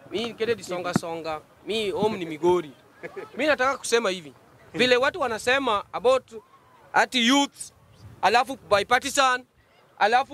mi Kennedy songa songa, mi home ni Migori. Mi nataka kusema hivi vile watu wanasema about ati youth, alafu bipartisan, alafu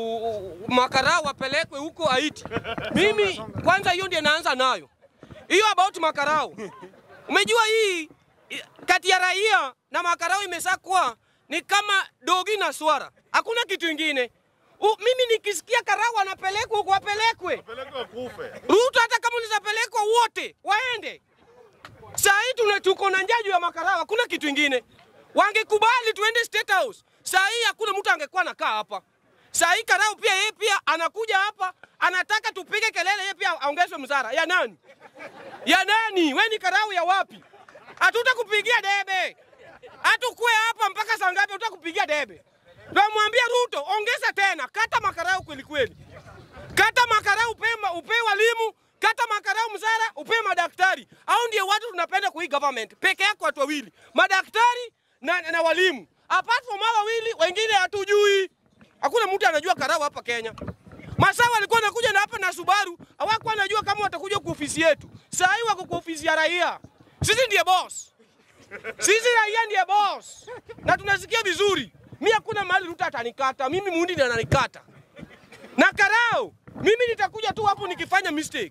makara wapelekwe huko Haiti. Mimi kwanza hiyo ndio naanza nayo hiyo about makarao. Umejua hii i- kati ya raia na makarao imeshakuwa ni kama dogi na swara, hakuna kitu ingine. U, mimi nikisikia karao wanapelekwa huko wapelekwe. Peleka kufe. Ruto hata kama unawezapelekwa wote waende. Saa hii tuna tuko na njaa juu ya makarao, hakuna kitu ingine. Wangekubali tuende State House, saa hii hakuna mtu angekuwa nakaa hapa. Saa hii karao pia yeye pia anakuja hapa anataka tupige kelele, yeye pia aongezwe mzara. Ya nani? Ya nani? We ni karau ya wapi? Hatutakupigia debe, hatukue hapa mpaka saa ngapi? Hatutakupigia debe. Tunamwambia Ruto, ongeza tena, kata makarau kweli kweli kata makarau upe, upe walimu, kata makarau mzara, upe madaktari. Au ndio watu tunapenda kwa hii government peke yako, watu wawili, madaktari na, na walimu. Apart from hao wawili, wengine hatujui. Hakuna mtu anajua karau hapa Kenya. Masaa walikuwa wanakuja na hapa na Subaru, hawakuwa wanajua kama watakuja kwa ofisi yetu. Saa hii wako kwa ofisi ya raia. Sisi ndiye boss. Sisi raia ndiye boss. Na tunasikia vizuri. Mimi hakuna mahali Ruto atanikata. Mimi mundi ndiye ananikata na karao, mimi nitakuja tu hapo nikifanya mistake,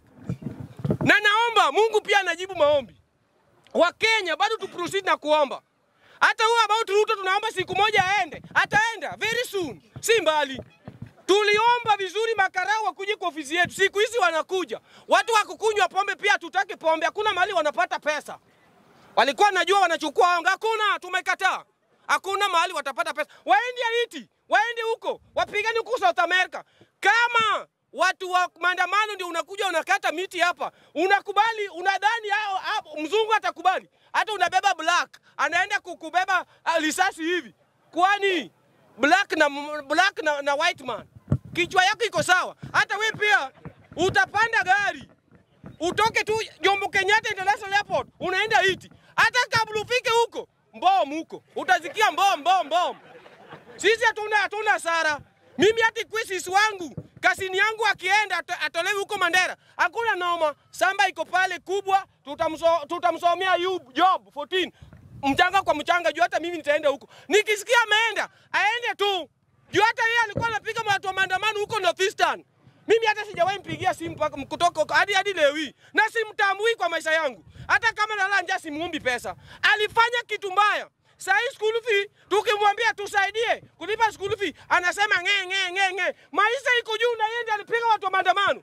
na naomba Mungu pia anajibu maombi. Wakenya bado tu proceed na kuomba. Hata huyo about Ruto tunaomba siku moja aende, ataenda very soon, si mbali. Tuliomba vizuri makarao wakuje kwa ofisi yetu, siku hizi wanakuja watu wa kukunywa pombe, pia tutake pombe, hakuna mahali wanapata pesa. Walikuwa najua wanachukua onga, hakuna, tumekataa. Hakuna mahali watapata pesa. Waende Haiti, waende huko, wapigane huko South America. Kama watu wa maandamano ndio unakuja unakata miti hapa, unakubali, unadhani hao- hao- mzungu atakubali? Hata unabeba black, anaenda kukubeba ah, risasi hivi, kwani black na black na, na white man, kichwa yako iko sawa? Hata we pia utapanda gari utoke tu Jomo Kenyatta International Airport unaenda Haiti, hata kabla ufike huko mbom huko utasikia mbom mbom mbom. Sisi hatuna hatuna hasara. Mimi hata kwisisi wangu kasini yangu akienda ato- atolewe huko Mandera, hakuna noma. Samba iko pale kubwa, tutamso, tutamsomea yu job 14 mchanga kwa mchanga, juu hata mimi nitaenda huko. Nikisikia ameenda aende tu, juu hata yeye alikuwa anapiga watu wa maandamano huko Northeastern. Mimi hata sijawahi mpigia simu mpaka kutoka huko hadi hadi leo hii, na simtambui kwa maisha yangu. Hata kama nalala njaa simuombi pesa. Alifanya kitu mbaya. Saa hii school fee tukimwambia tusaidie kulipa school fee anasema nge nge nge nge. Maisha iko juu na yeye ndiye alipiga watu wa maandamano.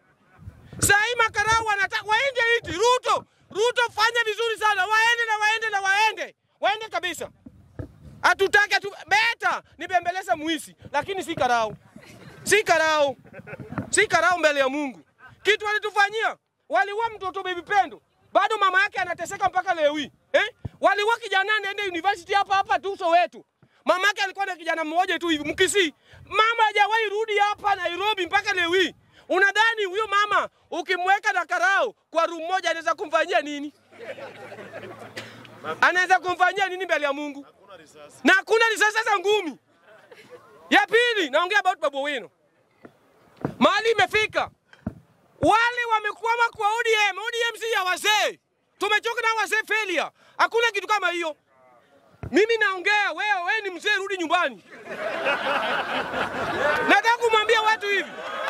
Saa hii makarau wanataka waende hiti. Ruto, Ruto fanya vizuri sana. Waende na waende na waende. Waende kabisa. Hatutaki atu beta nibembeleza muisi lakini si karau. Si karau. Si karau mbele ya Mungu. Kitu walitufanyia, waliua mtoto baby Pendo. Bado mama yake anateseka mpaka leo hii. Eh? Waliua kijana anaenda university hapa hapa tu Soweto. Mama yake alikuwa na kijana mmoja tu hivi Mkisii. Mama hajawahi rudi hapa Nairobi mpaka leo hii. Unadhani huyo mama ukimweka na karau kwa room moja anaweza kumfanyia nini? Anaweza kumfanyia nini mbele ya Mungu? Hakuna risasi. na hakuna risasi za ngumi. Ya pili, naongea about Babu Owino. Mahali imefika, wale wamekwama kwa ODM. ODM si ya wazee, tumechoka na wazee failure. Hakuna kitu kama hiyo. Mimi naongea, wewe wewe ni mzee, rudi nyumbani. Nataka kumwambia watu hivi,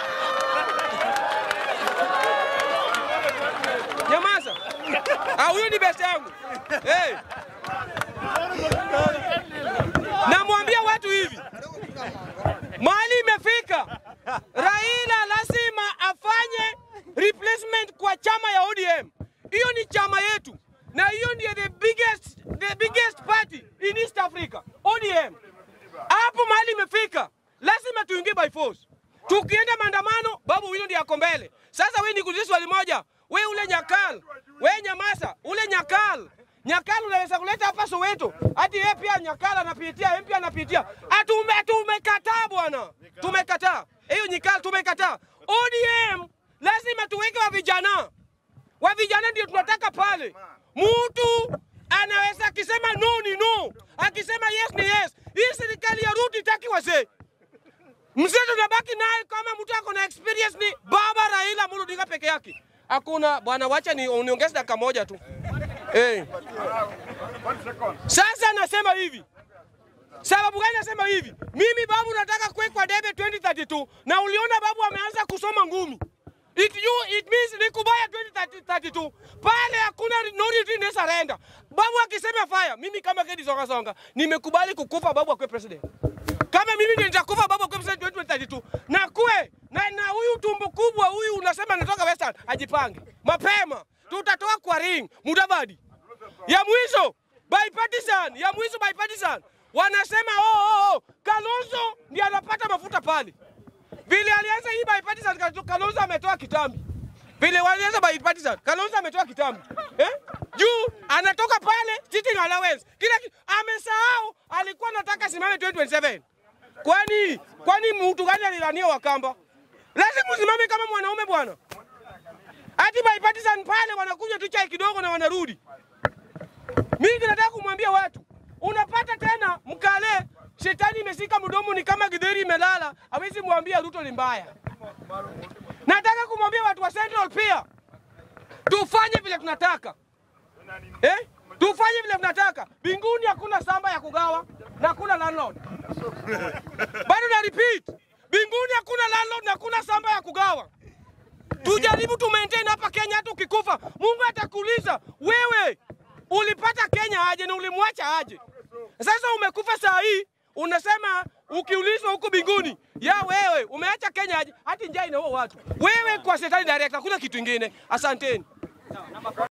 nyamaza. Ah, huyo ni best yangu. Hey. Namwambia watu hivi, mahali imefika, Raila lazima afanye replacement kwa chama ya ODM. Hiyo ni chama yetu, na hiyo ndiyo the biggest, the biggest party in East Africa, ODM. Hapo mahali imefika, lazima tuingie by force. Tukienda maandamano, Babu Owino ndiye ako mbele. Sasa wewe nikuulize swali moja, we ule Nyakal, we Nyamasa, ule Nyakal Nyakal unaweza kuleta hapa Soweto, hati yeye pia Nyakal anapitia, yeye pia anapitia. Atume tumekataa bwana, tumekataa hiyo Nyakal, tumekataa. ODM lazima tuweke wa vijana, wa vijana ndio tunataka pale. Mtu anaweza akisema no ni no, akisema yes ni yes. Hii serikali ya Ruto itaki wazee mzee tunabaki naye kama mtu ako na experience ni baba Raila Amolo Odinga peke yake. hakuna bwana, wacha ni uniongeze dakika moja tu eh. Sasa nasema hivi, sababu gani nasema hivi? Mimi babu nataka kuwekwa debe 2032 na uliona babu ameanza kusoma ngumi. It, you, it means ni kubaya 2032 pale, hakuna no retreat, no surrender. Babu akisema fire, mimi kama Kedi Songa Songa nimekubali kukufa babu akwe president. Kama mimi ndio nitakufa babu akwe president 2032 na kwe na, na huyu tumbo kubwa huyu unasema natoka Western ajipange mapema, tutatoa kwa ring Mudavadi ya mwisho bipartisan, ya mwisho bipartisan. Wanasema oh, oh, oh. Kalonzo ndiye anapata mafuta pale vile alianza hii bipartisan, Kalonzo ametoa kitambi. Vile walianza bipartisan, Kalonzo ametoa kitambi eh? Juu anatoka pale sitting allowance kila kitu amesahau, alikuwa anataka simame 2027. Kwani kwani mtu gani alilania Wakamba? Lazima usimame kama mwanaume bwana. Hati bipartisan pale wanakunywa tu chai kidogo na wanarudi. Mimi nataka kumwambia watu, unapata tena mkale shetani imesika mdomo, ni kama githeri imelala, hawezi mwambia Ruto ni mbaya. Nataka kumwambia watu wa Central pia tufanye vile tunataka eh? Tufanye vile tunataka. Binguni hakuna samba ya kugawa na hakuna landlord. Bado na repeat, binguni hakuna landlord na hakuna samba ya kugawa. Tujaribu tu maintain hapa Kenya, hata ukikufa Mungu atakuuliza wewe ulipata Kenya aje na ulimwacha aje? Sasa umekufa saa hii unasema ukiulizwa huko binguni, ya wewe umeacha Kenya aje? Hati njaa inaua watu. Wewe kwa shetani direct, hakuna kitu ingine. Asanteni.